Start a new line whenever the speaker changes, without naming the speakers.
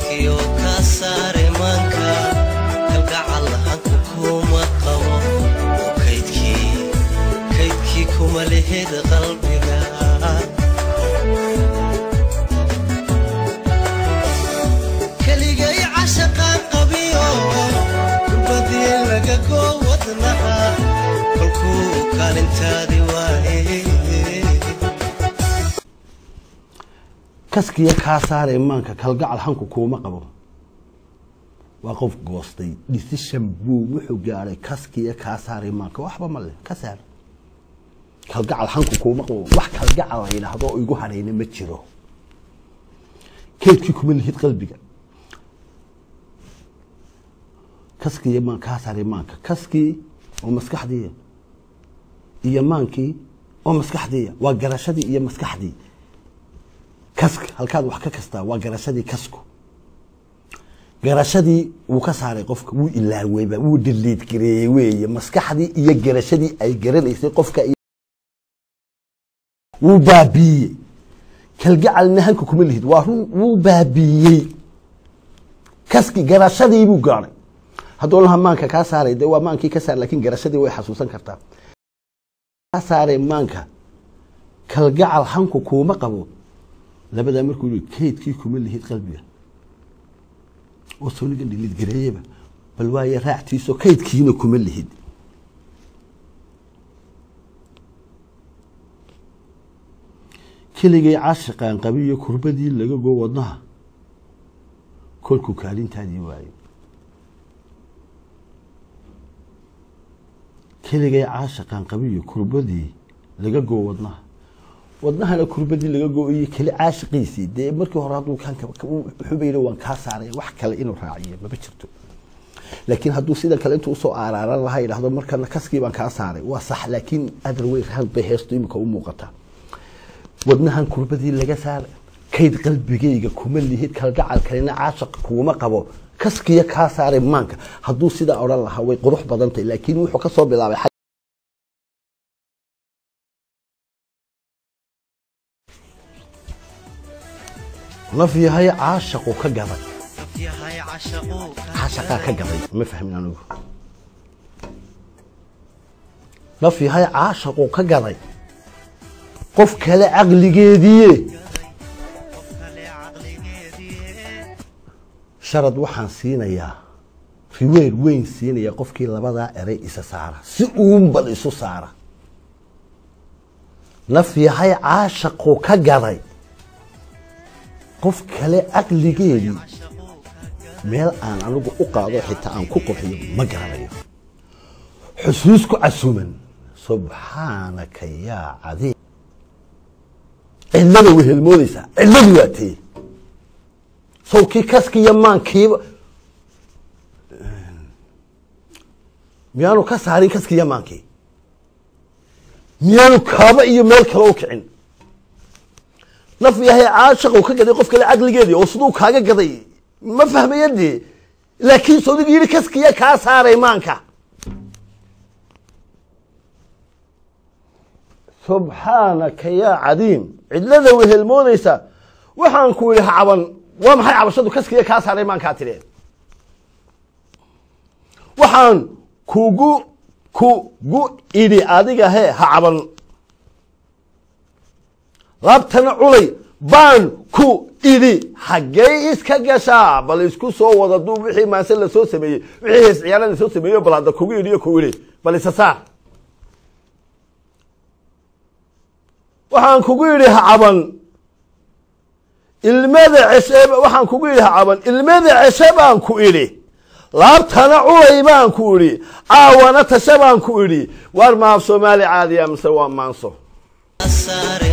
kaskiyo ka saare maanka kalgacal hanku kuma qabo oo kaydkii kaydkii kuma lihid qalbiga keligay cashaqaan qabiyo kurbadii laga goo wadnaha kolkuu kaalintaadii waaye
kaskiya kaa saaree maanka kalgacal hanku kuuma qabo waa qof goostay decision buu wuxuu gaadhay kaskiya kaa saaree maanka waxba ma leh ka saar kalgacal hanku kuuma qabo wax kalgacal la yidhaahdo oo igu hadhayna ma jiro keydkii kuma lihid qalbiga kaskiya maan kaa saaree maanka kaskii oo maskaxdiiya iyo maankii oo maskaxdiiya waa garashadii iyo maskaxdii kaska halkaad wax ka kastaa waa garashadii kasku garashadii wuu ka saaray qofka wuu ilaaweyba wuu diliid gareeyey weeye maskaxdii iyo garashadii ay garanaysay qofka iyo- wuu baabiiyey kalgacalna hanka kuma lihid waa run wuu baabiiyey kaski garashadii buu gaadhay hadduu laha maanka kaa saaray dee waa maankii ka saar laakiin garashadii way xasuusan kartaa kaa saaray maanka kalgacal hanku kuuma qabo labadaa markuu yii kaydkii kuma lihid qalbiga oo soniga dhilid gareeyaba bal waaye raactiisoo kaydkiina kuma lihid keligay caashiqaan qabiyo kurbadii laga goo wadnaha kolkuu kaalintaadii waayo keligay caashiqaan qabiyo kurbadii laga goo wadnaha wadnahana kurbadii laga go-iyo keli caashiqiisii dee markii hore hadduu wuxuuba yidhi waan kaa saaraya wax kale inuu raaciyo maba jirto laakiin hadduu sida kale intuu usoo aaraaran lahaa yidhahdo markana kaskii baan kaa saaray waa sax laakiin other way round bay heestu imika u muuqataa wadnahan kurbadii laga saara kayd qalbigayga kuma lihid kalgacal kalena caashiq kuuma qabo kaskiya kaa saaray maanka hadduu sidaa odhan lahaa way qurux badantay laakiin wuxuu kasoo bilaabay laf yahay caashaqu ka gaday
yahay cashaquu
caashaqaa ka gaday ma fahmin anigu laf yahay caashaqu ka gaday qof kale caqligeediiye
qof kale caqligeedii
sharad waxaan siinayaa riweer weyn siinayaa qofkii labadaa eray isa saara si uunbal isu saara laf yahay caashaqu ka gaday qof kale caqligeedii meel aan anigu u qaado xitaa aan ku qurxiyo ma garanayo xusuus ku casuuman subxaanaka yaa cadiim cidlada wehelmoodaysaa cidladu waa tee sawkii kaskiiyo maankiiba miyaanu ka saarin kaskiiyo maankii miyaanu kaaba iyo meel kale u kicin naf yahay caashaqu ka gaday qof kale caqligeedii oo siduu kaaga gaday ma fahmaya dee laakiin sodigu yidhi kaskiya kaa saaray maanka subxaanaka yaa cadiim cidlada wehelmoodaysa waxaan ku yidhi ha caban waa maxay cabashadu kaskiya kaa saaray maankaa tidhe waxaan kugu kugu idhi adiga hee ha caban laabtana culay baan ku idhi xaggey iska gashaa bal isku soo wada duub wixii maase lasoo sameeyey wixii hees ciyaara lasoo sameeyo bal hadda kugu idhi iyo ku idhi bal isa saar waxaan kugu yidhi ha caban ilmada ceshe waxaan kugu yidhi ha caban ilmada ceshe baan ku idhi laabtana culay baan ku idhi caawana tashe baan ku idhi waar maaf soomaali caadiya mise waa maanso
saare